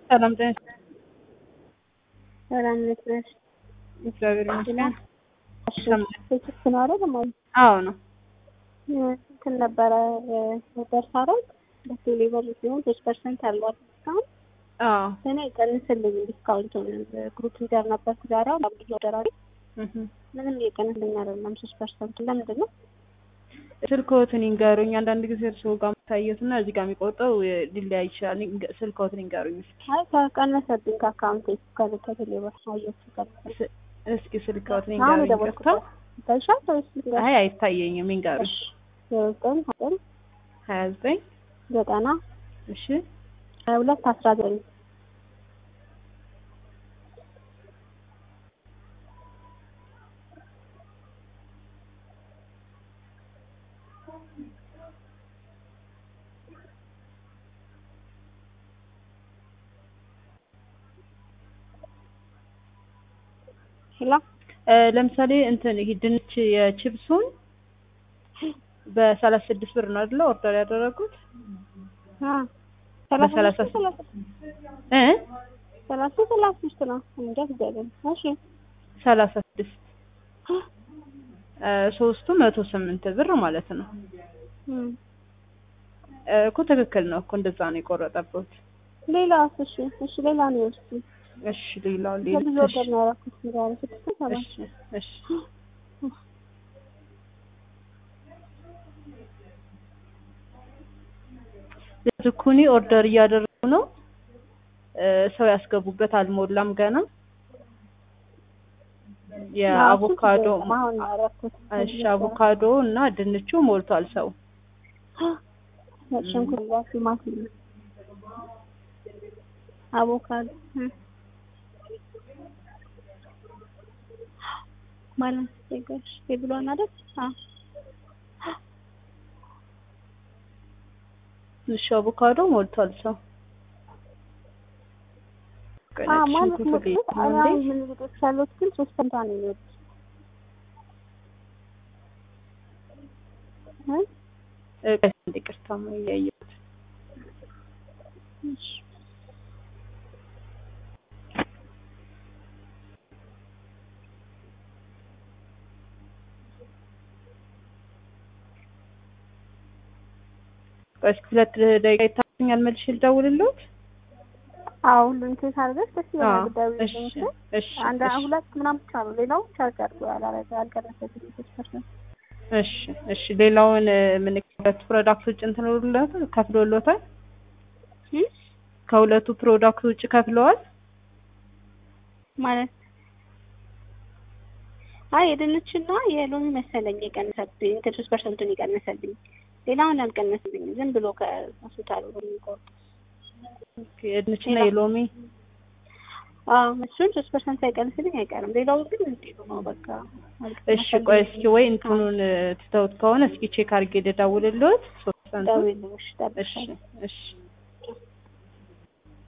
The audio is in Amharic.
ሰላም ጤና ሰላም እንዴት ነሽ? እግዚአብሔር ይመስገን። ስልክ ነው አይደል? ማለት አዎ ነው። እንትን ነበረ ደርስ አረግ በቴሌብር ሲሆን ሶስት ፐርሰንት አሏት እስካሁን አዎ እኔ ቀንስልኝ ዲስካውንት ግሩፕ ሊደር ነበርኩ ዛሬ አሁን አብዱ ደራሪ እህ ምንም እየቀነስልኝ አይደለም ሶስት ፐርሰንቱ ለምንድን ነው? ስልክዎትን ይንገሩኝ። አንዳንድ ጊዜ እርስዎ ጋር የምታየት እና እዚህ ጋር የሚቆጠው ሊለያይ ይችላል። ይንገ- ስልክዎትን ይንገሩኝ እስኪ። አይ ከቀነሰብኝ ከአካውንቴ ከቴሌብር አየሁ ቀነሰ ስ- እስኪ ስልክዎትን አሁን ይንገሩኝ። የደወልኩት ይቅርታ። ይታይሻል ወይስ ልንገርሽ? አይ አይታየኝም። ይንገሩኝ። ዘጠኝ ዘጠኝ ሀያ ዘጠኝ ዘጠና እሺ ሀያ ሁለት አስራ ዘጠኝ ሄሎ እ ለምሳሌ እንትን ይሄ ድንች የቺፕሱን በሰላሳ ስድስት ብር ነው አይደለ ኦርደር ያደረጉት? አ ሰላሳ በሰላሳ ሶስት ሰላሳ እ ሰላሳ ሰላሳ ሶስት ነው እንጃ እግዚአብሔር እሺ ሰላሳ ስድስት እ ሶስቱ መቶ ስምንት ብር ማለት ነው። እም እ እኮ ትክክል ነው እኮ እንደዛ ነው የቆረጠበት። ሌላ እሺ እሺ ሌላ ነው እስኪ እሺ ሌላው ለብዙ ሌላ ወገን ነው ያደረኩት ዛሬ ስድስት ሰባት እሺ እሺ ዝኩኒ ኦርደር እያደረጉ ነው። እ ሰው ያስገቡበት አልሞላም ገና። የአቮካዶ አሁን ነው ያደረኩት እሺ አቮካዶ እና ድንቹ ሞልቷል ሰው። ነጭ ሽንኩርት ጋር ቲማቲም አቮካዶ እም ማለት ይገርሽ የብሏን አይደል? አዎ እሺ አቮካዶ ሞልቷል ሰው። አዎ ነጭ ማለት ሽንኩርት ነው። ቤት ነው አሁን እንዴ? ምን ልጆች ያሉት ግን ሶስት ፈንታ ነው የሚወጡት እ እ ቆይ አንዴ ይቅርታ ነው እያየሁት። እሺ ቆይ እስኪ ሁለት ደቂቃ ይታገኛል መልሼ ልደውልልዎት? አዎ ሁሉን ኬስ አድርገሽ ደስ ይላል። አዎ ጉዳዩ እሺ እሺ አንድ እሺ ሁለት ምናምን ብቻ ነው። ሌላው ቻርጅ አድርጎ ያላረገ አልቀረሰብኝም ሶስት ፐርሰንት እሺ እሺ ሌላውን ምን ከሁለቱ ፕሮዳክት ውጭ እንትን ብሎለታል ከፍሎሎታል? እም ከሁለቱ ፕሮዳክት ውጭ ከፍለዋል? ማለት አይ የድንችና የሎሚ መሰለኝ የቀነሰብኝ እንትን ሶስት ፐርሰንቱን የቀነሰብኝ ሌላውን አልቀነሰብኝም። ዝም ብሎ ከሆስፒታሉ ነው የሚቆርጠው። ኦኬ የድንችና የሎሚ አዎ እሱን ሶስት ፐርሰንት ሳይቀንስልኝ አይቀርም። ሌላው ግን እንዲሁ ነው በቃ እሺ ቆይ እስኪ ወይ እንትኑን ትተውት ከሆነ እስኪ ቼክ አድርጌ ልደውልልዎት ሶስት ሰንቱን ደውልልሽ እሺ ጠብቀኝ። እሺ